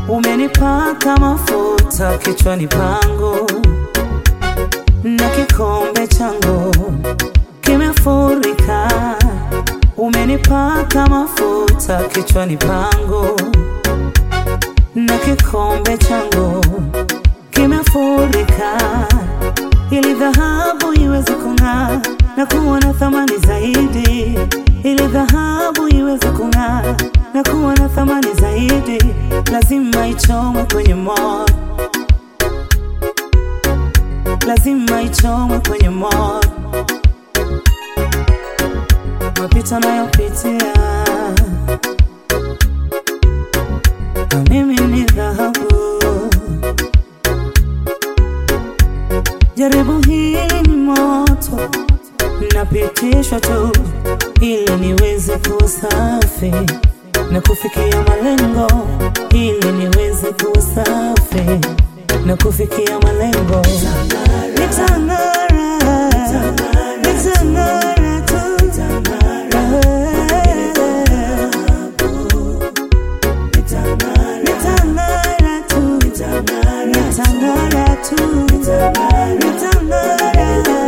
Umenipaka mafuta kichwani pangu na kikombe changu kimefurika. Umenipaka mafuta kichwani pangu na kikombe changu kimefurika, ili dhahabu iweze kung'aa na kuwa na thamani zaidi, ili dhahabu iweze kung'aa na kuwa na thamani zaidi, lazima ichomwe kwenye moto, lazima ichomwe kwenye moto. Mapito nayopitia na mimi ni dhahabu. Jaribu hili ni moto, napitishwa tu ili niweze kuwa safi na kufikia malengo, ili niweze kuwa safi na kufikia malengo. Nitang'ara, nitang'ara tu. Nitang'ara tu, nitang'ara tu, nitang'ara.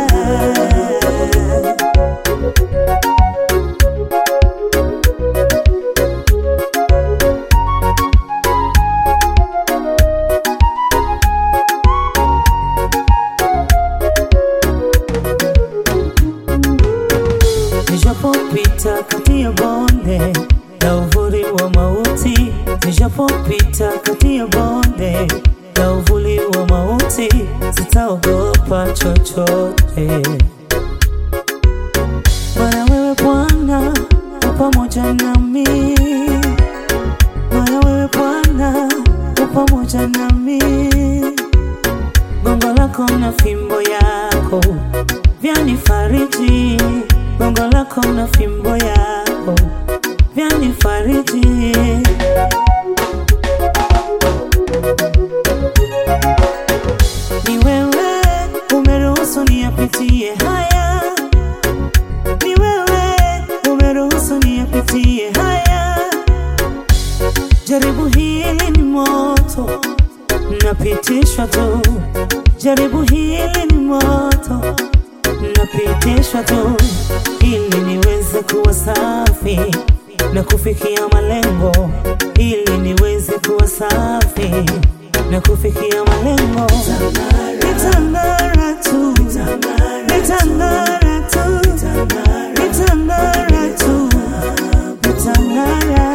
Nijapopita kati ya bonde la uvuli wa mauti, nijapopita kati ya bonde la uvuli wa mauti, sitaogopa chochote. Bwana wewe Bwana u pamoja nami, Bwana wewe Bwana u pamoja nami, gongo lako na fimbo yako vyanifariji, gongo lako na fimbo yako vyanifariji. Ni wewe umeruhusu niyapitie haya, ni wewe umeruhusu niyapitie haya. Jaribu hili ni moto, napitishwa tu. Jaribu hili ni moto, napitishwa tu ili niweze kuwa safi na kufikia malengo, ili niweze kuwa safi na kufikia malengo. Nitang'ara tu, nitang'ara tu, nitang'ara tu, nitang'ara